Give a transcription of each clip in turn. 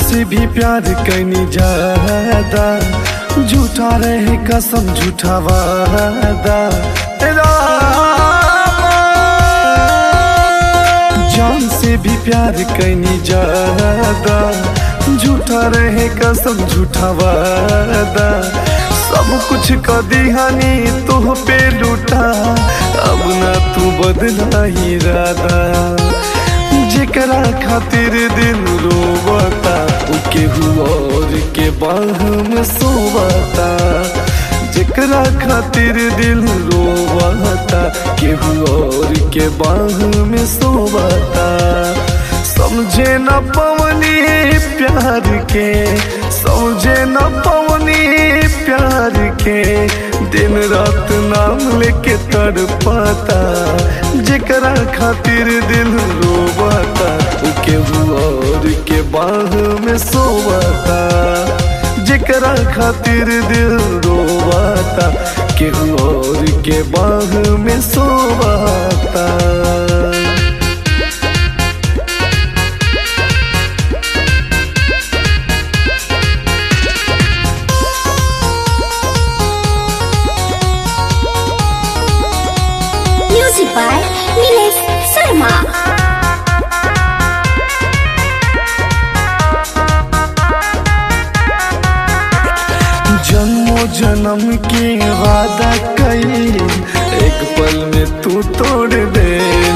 से भी प्यार कैनी ज्यादा झूठा रहे कसम झूठा वादा रामा। जान से भी प्यार कैनी ज्यादा झूठा रहे कसम झूठा वादा सब कुछ क दिहानी तुह पे लूटा अब ना तू बदला ही राधा जेकरा खातिर दिल रोवता उ केहू और के बाह में सोवता जेकरा खातिर दिल रोवता केहू और के बाह में सोवता समझे न पवनी प्यार के समझे न पवनी प्यार के दिन रात नाम लेके तड़पाता जेकरा खातिर दिल रोवाता उ केहू और के बाह में सोवाता जेकरा खातिर दिल रोवाता केहू और के बाह में सोवाता Music by Nilesh Sharma. जन्मों जन्म के वादा कई एक पल में तू तोड़ दे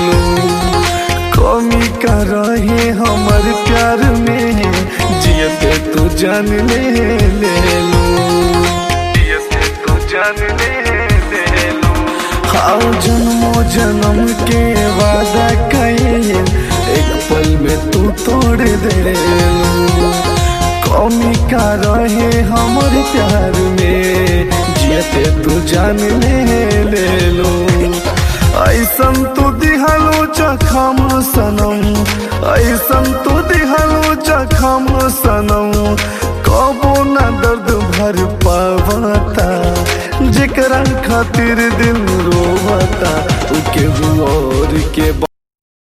कमी का रहे हमर प्यार में जियते तू जान ले ले लो जियते तू जान ले ले लो हाँ जन्मों जन्म के वादा कई एक पल में तू तोड़ दे लो कौमी का रहे हमर प्यार में जियते तू जान ले ले लो ऐसन तू दिहलो चखम सनम ऐसन तू दिहलो चखम सनम कबो न दर्द भर पावता जेकरा खातिर दिल रोवता उ केहू और के